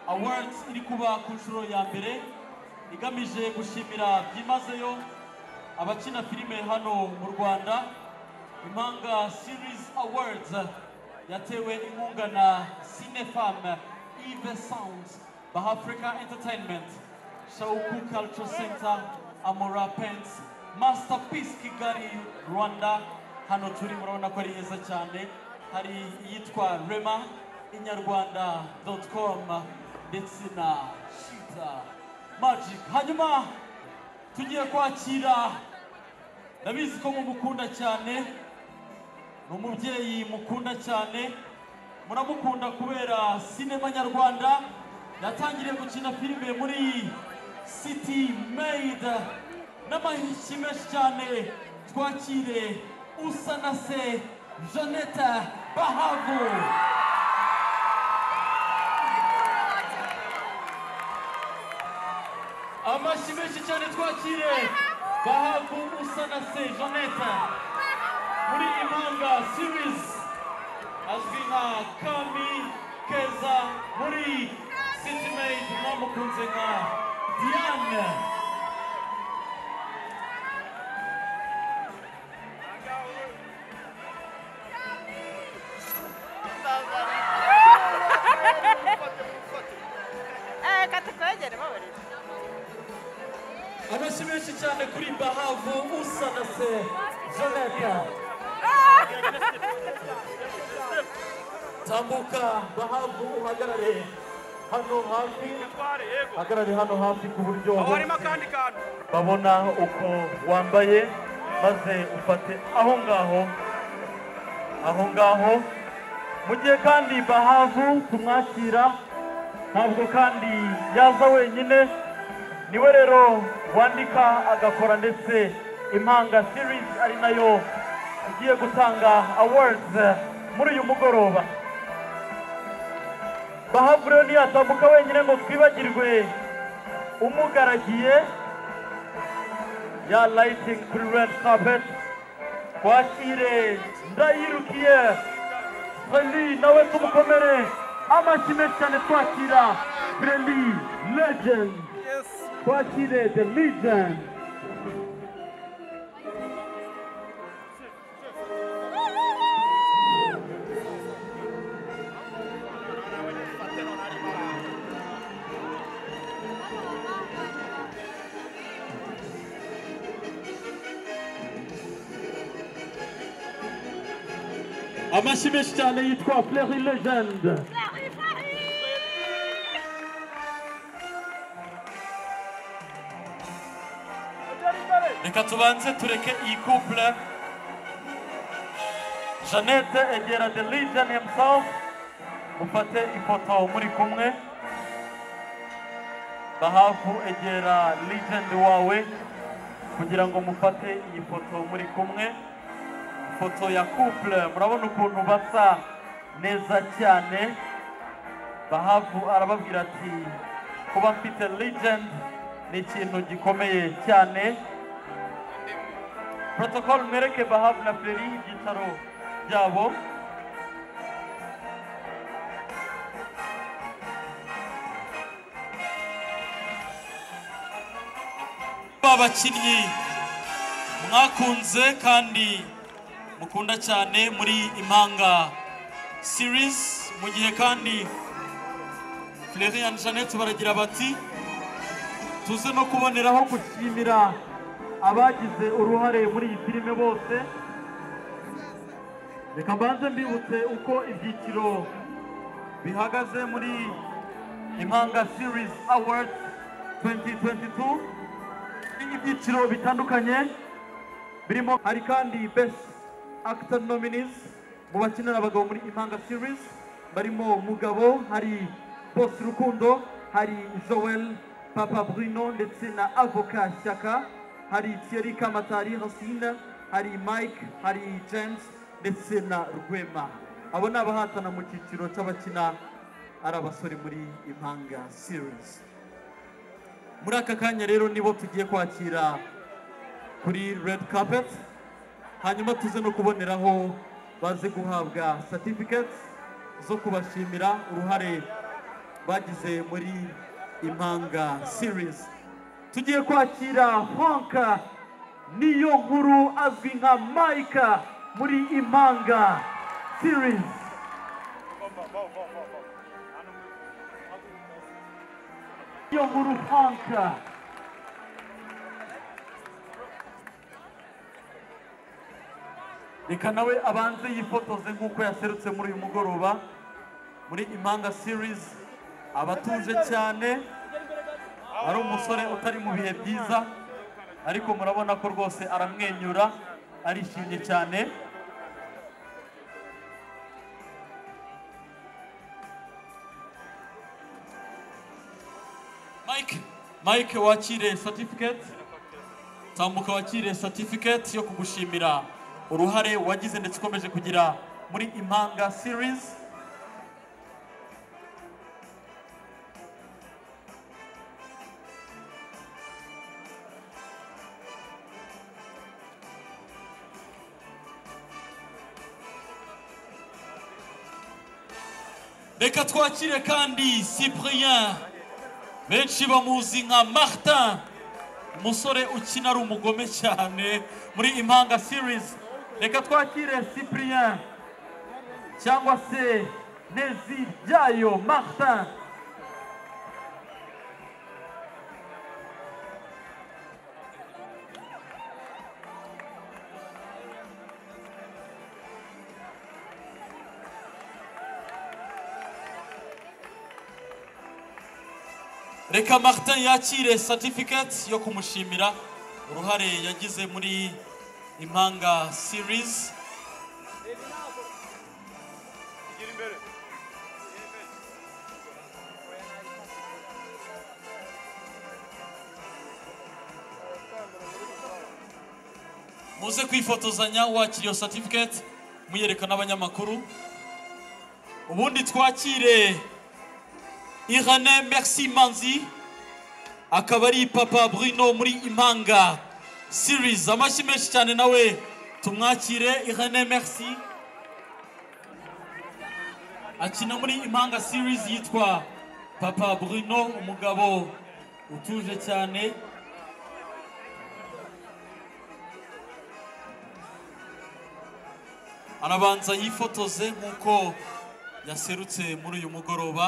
awards iri kuba ku nshuro ya mbere igamije gushimira byimazeyo abakina filime hano mu rwanda impanga series awards yatewe inkunga na cinefam eve sounds baha africa entertainment shauku culture center amora pens masterpiece kigali rwanda hano turi murabona ko ari heza cyane hari iyitwa rema inyarwanda com ndetse na shita magic hanyuma tugiye kwakira ndabizi ko mumukunda cyane ni umubyeyi mukunda cyane muramukunda kubera sinema nyarwanda yatangiriye gukina filime muri city made n'amahinshi menshi cyane twakire usanase jeannette bahavu amashyi menshi cyane twakire bahavu usanase jeannette muri impanga series azwi nka kami keza muri city made mwamukunze nka diane katakwegere baburira amashyi menshi cyane kuri bahavu usanase jeannette tambuka bahavu uhagarare hano hafi Tware, yego. hagarare hano hafi ku buryo Aho harimo akandi kantu babona uko wambaye maze ufate aho ngaho aho ngaho mu gihe kandi bahavu tumwakira ntabwo kandi yaza wenyine niwe rero wandika agakora ndetse impanga series ari nayo igiye gutanga awards muri uyu mugoroba bahavu rero ntiyatambuka wenyine ngo twibagirwe umugaragiye ya lighting kuri red carpet twakire ndayirukiye Feli nawe tumukomere amashyi menshi cyane twakira Feli legend twakire the legend amashyi menshi cyane yitwa Fleri legend reka tubanze tureke iyi couple jeannette egera the legend himself mufate ifoto muri kumwe bahavu egera legend wawe kugira ngo mufate iyi foto muri kumwe ifoto ya couple murabona ukuntu basa neza cyane bahavu arababwira ati kuba mfite legend ni ikintu gikomeye cyane protocol mwereke bahavu na feri ibyicaro byabo babakinnyi mwakunze kandi mukunda cyane muri impanga series mu gihe kandi Fleury and Jeannette baragira bati tuze no kuboneraho gushimira abagize uruhare muri iyi filime bose reka mbanze mbibutse uko ibyiciro bihagaze muri impanga series awards 2022 ibyiciro bitandukanye birimo hari kandi best actor nominees mu bakinira abagabo muri impanga series barimo mugabo hari Boss rukundo hari joel papa bruno ndetse na avoka shyaka hari thierry kamatari hasina hari mike hari james ndetse na rwema abo ni abahatana mu cyiciro cy'abakina ari abasore muri impanga series muri aka kanya rero nibo tugiye kwakira kuri red carpet hanyuma tuze no kuboneraho baze guhabwa certificates zo kubashimira uruhare bagize muri impanga series tugiye kwakira honka niyo nkuru azwi nka mayika muri impanga series niyo nkuru honka reka nawe abanze yifotoze nk'uko yaserutse muri uyu mugoroba muri impanga series abatuje cyane ari umusore utari mu bihe byiza ariko murabona ko rwose aramwenyura arishimye cyane mike mike wakire certificate tambuka wakire certificate yo kugushimira uruhare wagize ndetse ukomeje kugira muri impanga series reka twakire kandi cyprien benshi bamuzi nka martin umusore ukina ari umugome cyane muri impanga series reka twakire cyprien cyangwa se nezi byayo martin reka martin yakire certificate yo kumushimira uruhare yagize muri impanga series gira imbere muze kwifotozanya wakira iyo certificate muyereka n'abanyamakuru ubundi twakire irene merci manzi akaba ari papa bruno muri impanga series amashyi menshi cyane nawe tumwakire irene merci akina muri impanga series yitwa papa bruno umugabo utuje cyane arabanza yifotoze nk'uko yaserutse muri uyu mugoroba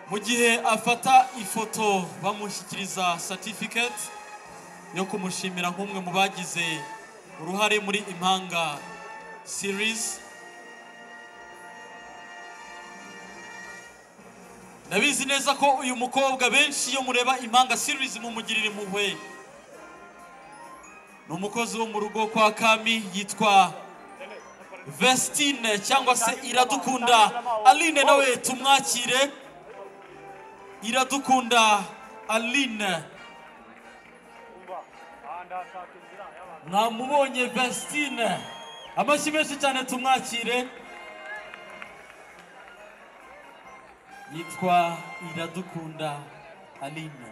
mu gihe afata ifoto bamushyikiriza certificate yo kumushimira nk'umwe mu bagize uruhare muri impanga series ndabizi neza ko uyu mukobwa benshi iyo mureba impanga series mumugirira impuhwe ni umukozi wo mu rugo kwa kami yitwa vestine cyangwa se iradukunda aline nawe tumwakire iradukunda aline mwamubonye vestine amashyi menshi cyane tumwakire yitwa iradukunda aline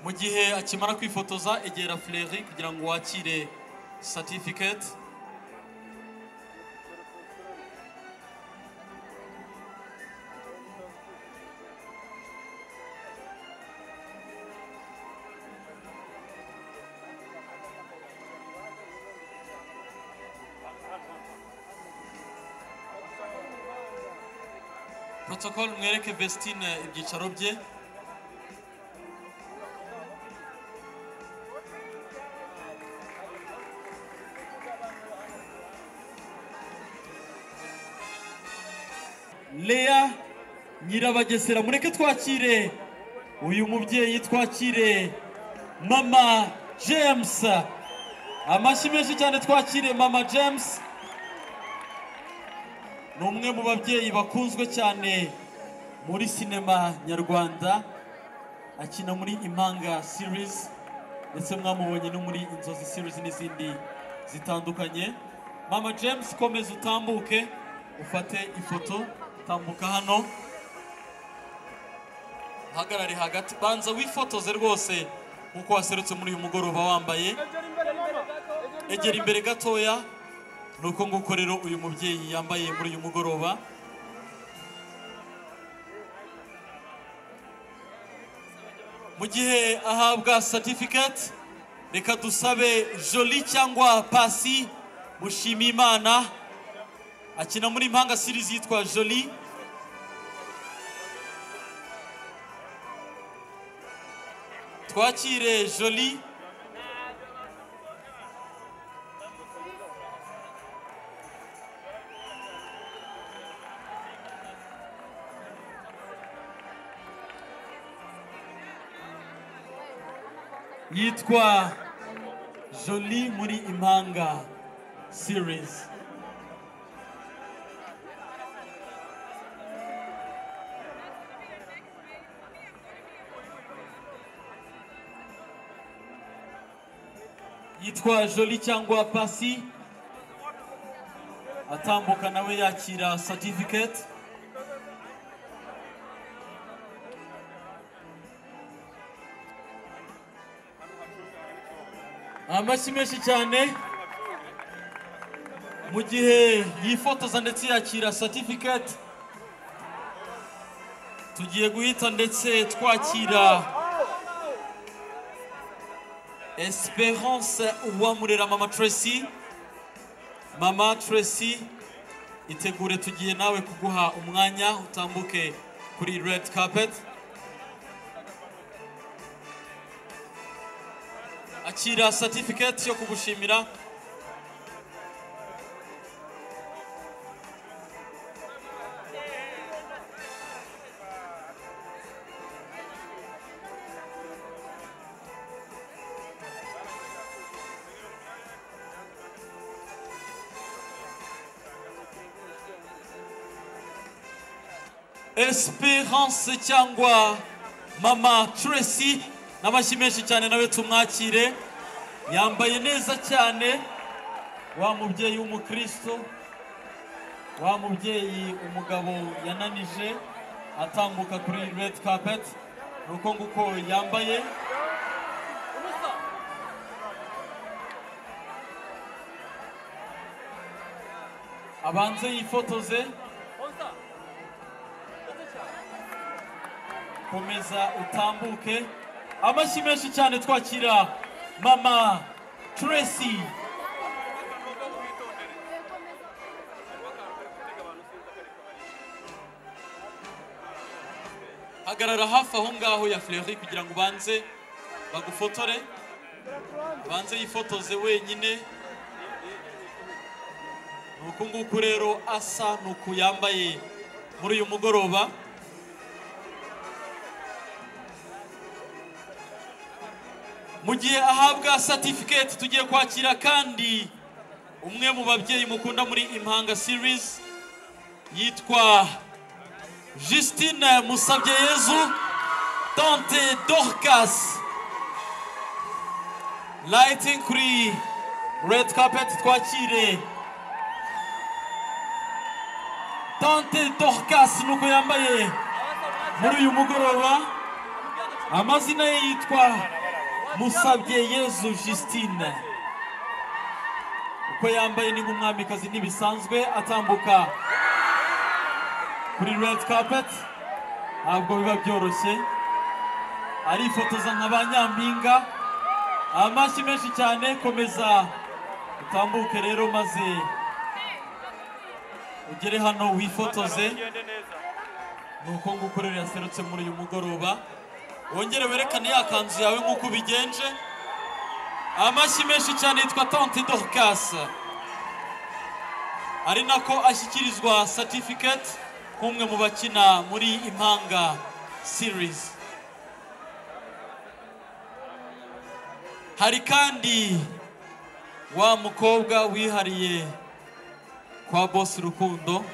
mu gihe akimara kwifotoza egera fureri kugira ngo wakire certificate protocol mwereke vestine ibyicaro bye Lea Nyirabagesera mureke twakire uyu mubyeyi twakire mama James amashyi menshi cyane twakiriye mama james ni umwe mu babyeyi bakunzwe cyane muri sinema nyarwanda akina muri impanga series ndetse mwamubonye no muri inzozi series n'izindi zitandukanye mama james komeza utambuke ufate ifoto tambuka hano uhagarare hagati banza wifotoze rwose nk'uko waserutse muri uyu mugoroba wambaye egera imbere gatoya ni uko nguko rero uyu mubyeyi yambaye muri uyu mugoroba mu gihe ahabwa certificate reka dusabe joli cyangwa pasi mushime imana akina muri impanga series yitwa joli twakire joli yitwa joli muri impanga series yitwa joli cyangwa pasi atambuka nawe yakira certificate amashyi menshi cyane mu gihe yifotoza ndetse yakira certificate tugiye guhita ndetse twakira Esperance Uwamurera Mama Tracy Mama Tracy itegure tugiye nawe kuguha umwanya utambuke kuri red carpet akira certificate yo kugushimira Esperance cyangwa Mama Tracy n'amashyi menshi cyane nawe tumwakire yambaye neza cyane wa mubyeyi w'umukristo wa mubyeyi umugabo yananije atambuka kuri red carpet ni uko nguko yambaye abanze yifotoze komeza utambuke amashyi menshi cyane twakira mama tracy hagarara hafi aho ngaho ya fleury kugira ngo ubanze bagufotore ubanze yifotoze wenyine ni uku nguku rero asa ni uku yambaye muri uyu mugoroba mu gihe ahabwa certificate tugiye kwakira kandi umwe mu babyeyi mukunda muri impanga series yitwa Justine Musabyeyezu Tante Dorcas lighting kuri red carpet twakire Tante Dorcas nuko yambaye muri uyu mugoroba amazina ye yitwa musabye yezu Justine uko yambaye ni nk'umwamikazi ntibisanzwe atambuka kuri red carpet ntabwo biba byoroshye arifotoza nka ba nyampinga amashyi menshi cyane komeza utambuke rero maze ugere hano wifotoze ugende neza ni uko nguko rero yaserutse muri uyu mugoroba wongere werekane ya kanzu yawe nk'uko ubigenje amashyi menshi cyane yitwa tante dorcas ari nako ashyikirizwa certificate nk'umwe mu bakina muri impanga series hari kandi wa mukobwa wihariye kwa bosi rukundo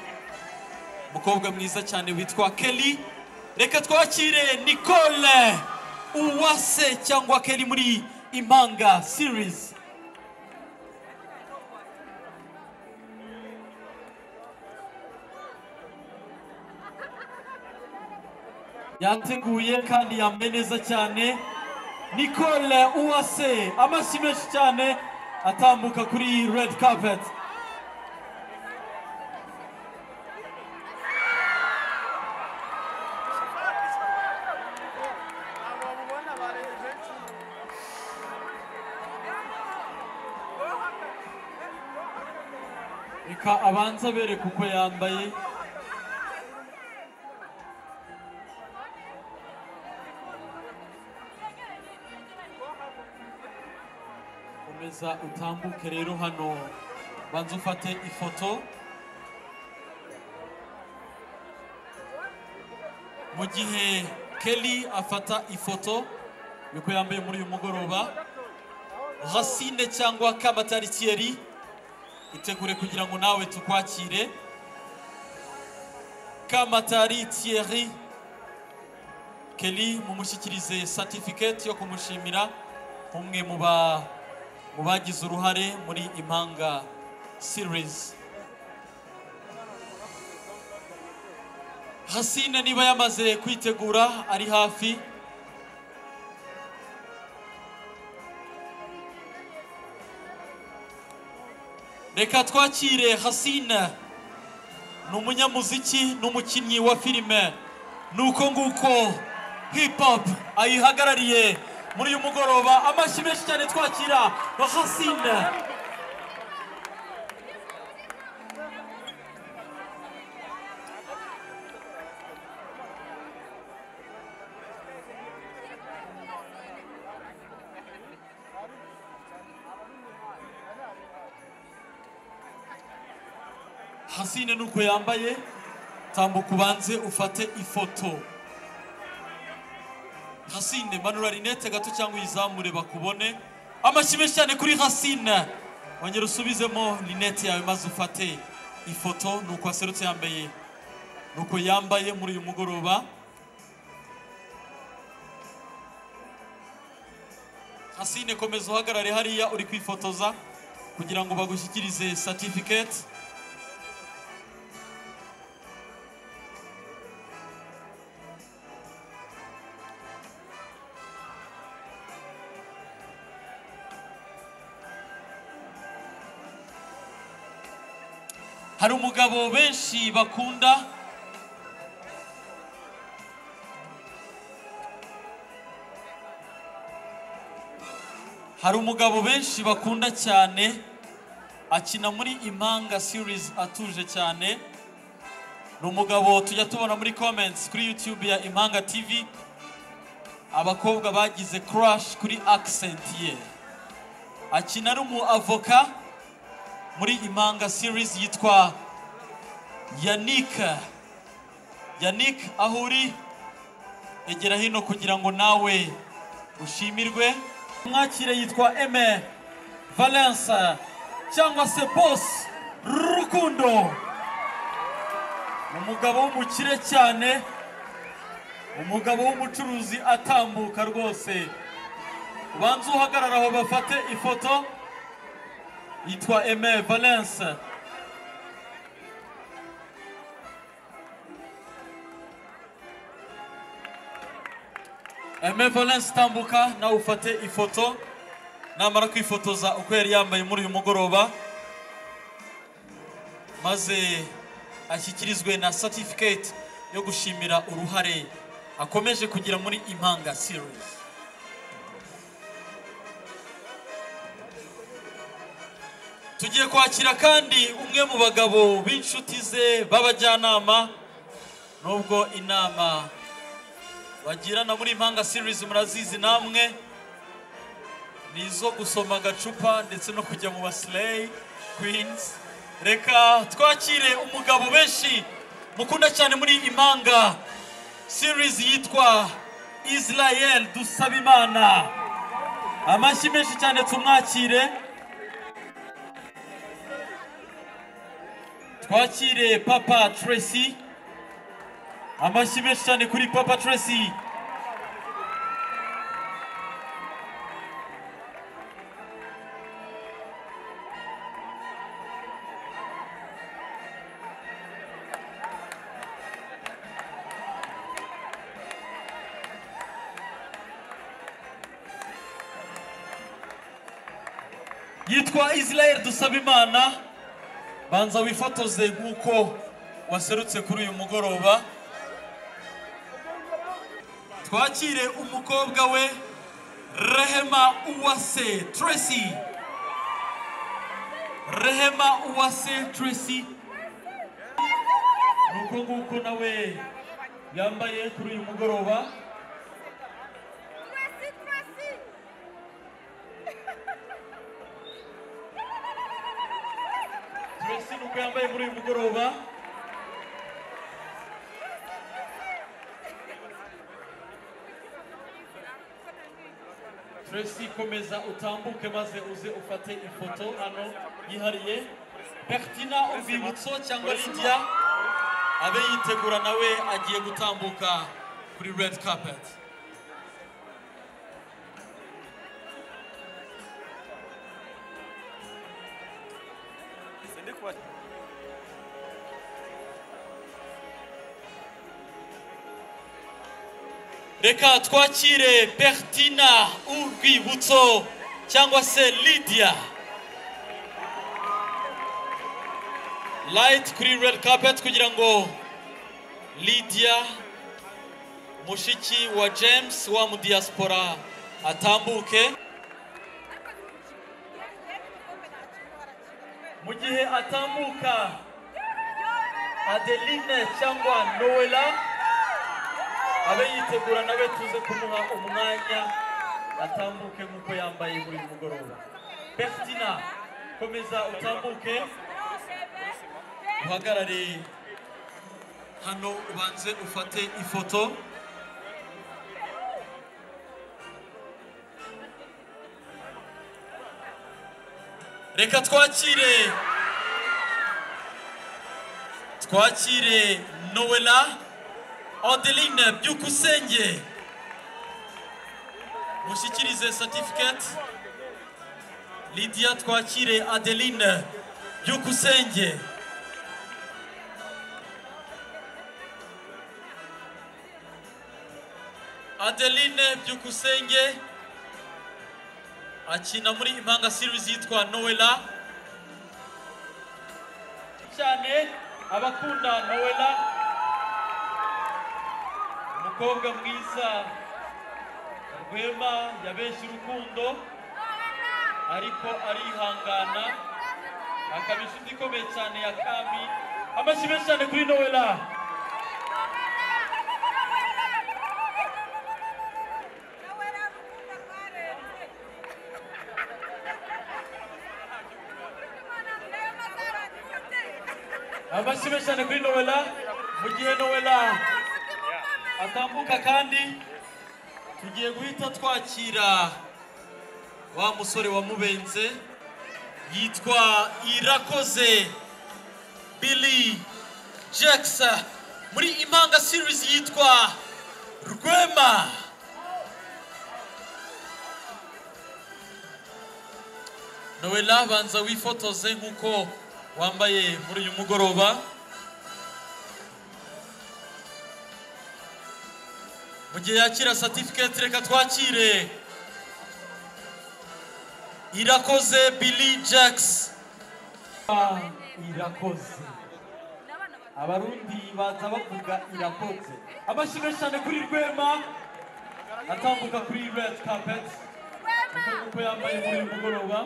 umukobwa mwiza cyane witwa kelly reka twakire nicole uwase cyangwa kelly muri impanga series yateguye kandi yambaye neza cyane nicole uwase amashyi menshi cyane atambuka kuri red carpet Abo mubona bari benshi. reka abanza bereka uko yambaye komeza utambuke rero hano banza ufate ifoto mu gihe kelly afata ifoto niko yambaye muri uyu mugoroba racine cyangwa kamatari thierry itegure kugira ngo nawe tukwakire kamatari thierry kelly mumushyikirize certificate yo kumushimira umwe mu ba mu bagize uruhare muri impanga series hasine niba yamaze kwitegura ari hafi reka twakire hasina ni umunyamuziki n'umukinnyi wa filime ni uko nguko hip hop ayihagarariye muri uyu mugoroba amashyi menshi cyane twakira hasina hasine nuko yambaye tambuka ubanze ufate ifoto hasine manura rinete gato cyangwa uyizamure bakubone amashyi menshi cyane kuri hasine wongera usubizemo rinete yawe maze ufate ifoto nuko aserutse yambaye nuko yambaye muri uyu mugoroba hasine komeza uhagarare hariya uri kwifotoza kugira ngo bagushyikirize certificate hari umugabo benshi bakunda hari umugabo benshi bakunda cyane akina muri impanga series atuje cyane ni umugabo tujya tubona muri comments kuri youtube ya impanga tv abakobwa bagize crush kuri accent ye akina ari umu avoka muri impanga series yitwa Yannick Yannick aho uri egera hino kugira ngo nawe ushimirwe mwakire yitwa Aime Valence cyangwa se Boss Rukundo umugabo w'umukire cyane umugabo w'umucuruzi atambuka rwose ubanze uhagarara aho bafate ifoto yitwa Aime Valence Aime Valence tambuka nawe ufate ifoto namara kwifotoza uko yari yambaye muri uyu mugoroba maze ashyikirizwe na certificate yo gushimira uruhare akomeje kugira muri impanga series tugiye kwakira kandi umwe mu bagabo b'inshuti ze b'abajyanama nubwo inama bagirana muri impanga series murazizi namwe ni izo gusoma agacupa ndetse no kujya mu basileyi kwinzi reka twakire umugabo benshi mukunda cyane muri impanga series yitwa israel dusabimana amashyi menshi cyane tumwakire twakire papa tracy amashyi menshi cyane kuri papa tracy yitwa israel dusabimana banza wifotoze nk'uko waserutse kuri uyu mugoroba twakire umukobwa we rehema uwase tracy rehema uwase tracy ni uko nguko nawe yambaye kuri uyu mugoroba Tracy ni uko yambaye muri uyu mugoroba Tracy komeza utambuke maze uze ufate ifoto hano yihariye Bertina Urwibutso cyangwa Lydia abe yitegura nawe agiye gutambuka kuri red carpet reka twakire bertina urwibutso cyangwa se lydia light kuri red carpet kugira ngo lydia mushiki wa james wa mudiaspora atambuke mu gihe atambuka adeline cyangwa noella abe yitegura nawe tuze kumuha umwanya atambuke nk'uko yambaye buri mugoroba bertina komeza utambuke uhagarare hano ubanze ufate ifoto reka twakire twakire noella Adeline Byukusenge mushyikirize certificate Lydia twakire Adeline Byukusenge Adeline Byukusenge akina muri impanga series yitwa Noella cyane abakunda Noella umukobwa mwiza rwema yabeshya urukundo ariko arihangana akaba inshuti ikomeye cyane ya kami amashyi menshi cyane kuri nowela amashyi menshi cyane kuri nowela mu gihe nowela atambuka kandi tugiye guhita twakira wa musore wamubenze yitwa irakoze billy jackson muri impanga series yitwa rwema noella banza wifotoze nk'uko wambaye muri uyu mugoroba mu gihe yakira certificate reka twakire irakoze billy jacks irakoze abarundi baza bavuga irakoze amashyi menshi cyane kuri rwema atambuka kuri red carpet uko nguko yambaye muri uyu mugoroba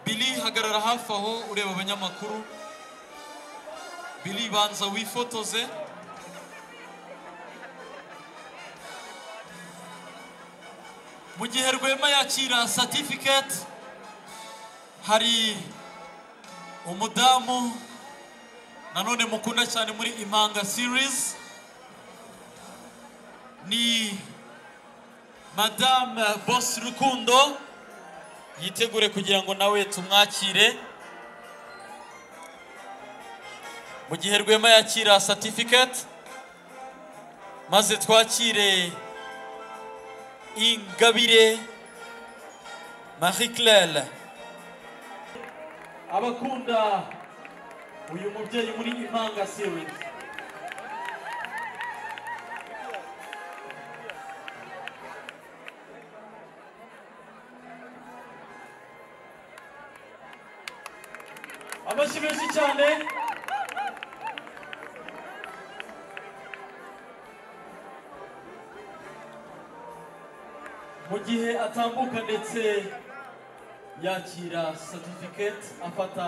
Billy hagarara hafi aho ureba abanyamakuru Billy banza wifotoze mu gihe rwema yakira certificate hari umudamu nanone mukunda cyane muri impanga series ni madamu bosi rukundo yitegure kugira ngo nawe tumwakire mu gihe rwema yakira satifiketi maze twakire ingabire marie claire abakunda uyu mubyeyi muri impanga series amashyi menshi cyane mu gihe atambuka ndetse yakira satifiketi afata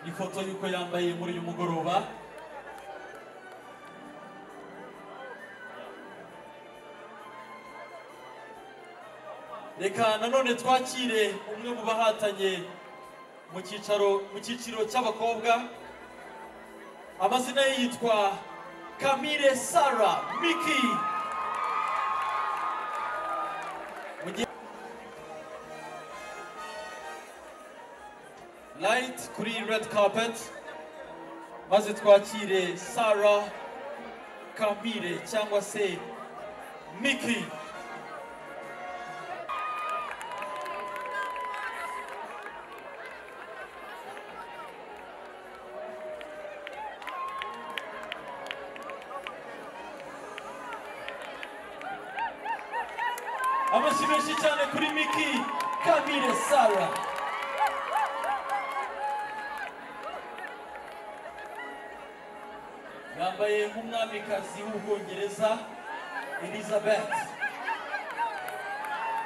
ifoto y'uko yambaye muri uyu mugoroba reka nanone twakire umwe mu bahatanye mu cyicaro mu cyiciro cy'abakobwa amazina ye yitwa kamire sara miki Mu gihe- light kuri red carpet maze twakire sara kamire cyangwa se miki amashyi menshi cyane kuri miki kamire sara yambaye nk'umwamikazi w'ubwongereza elizabeth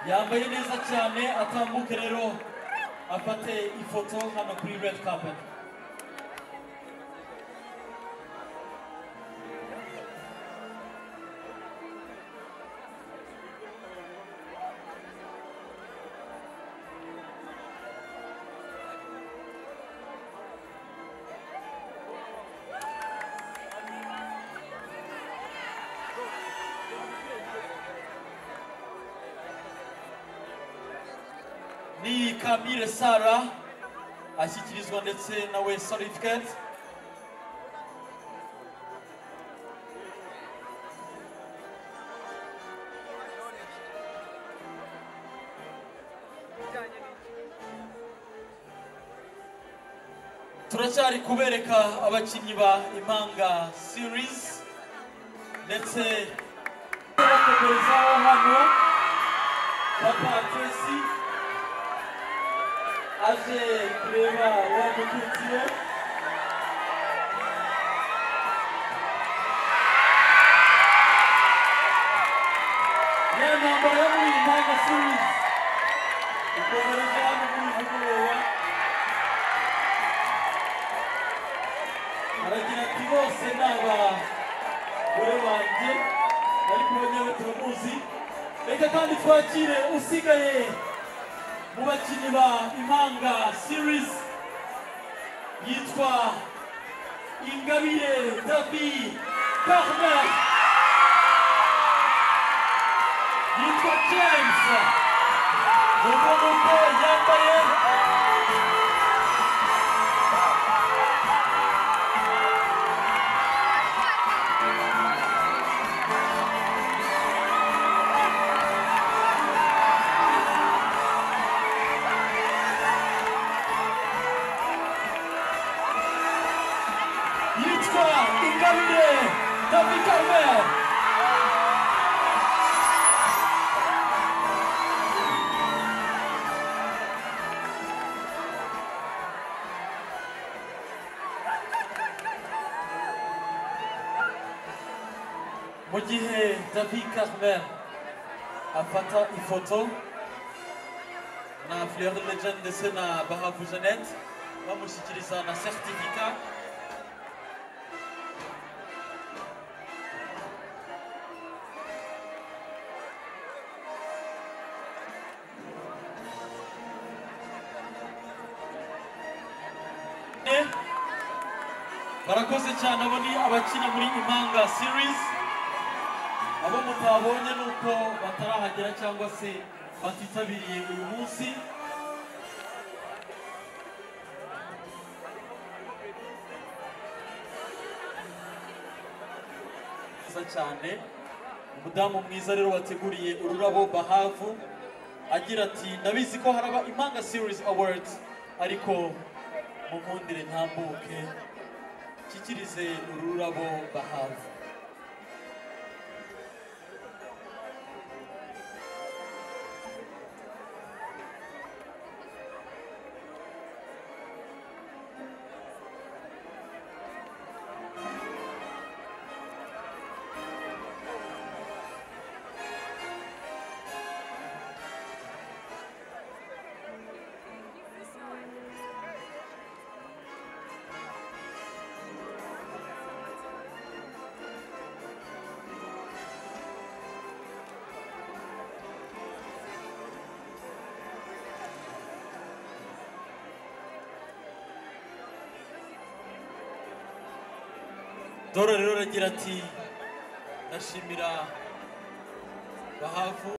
yambaye neza cyane atambuke rero afate ifoto hano kuri red carpet ni Kamire Sara ashyikirizwa ndetse na we certificate turacyari kubereka abakinnyi ba impanga series ndetse bakomerezaho hano papa tracy aje kureba uwo mukunzi we ni intambara yo muri impanga series ikomereje hano muri uyu mugoroba aragira ati bose ni abagore banjye ariko we nyewe turamuzi reka kandi twakire usigaye mu bakinnyi ba impanga series yitwa ingabire dabi carmen yitwa james ubona uko yambaye yitwa ingabire dabi carmen mu gihe david carmen afata ifoto na fleur legend ndetse na bahavu jeannette bamushyikiriza na certificat Eh, barakoze cyane abo ni abakina muri impanga series abo mutabonye ni uko batarahagera cyangwa se batitabiriye uyu munsi mwiza cyane umudamu mwiza rero wateguriye ururabo bahavu agira ati ndabizi ko haraba impanga series awards ariko mukundire ntambuke nshyikirize ururabo bahavu dore rero aragira ati ndashimira bahavu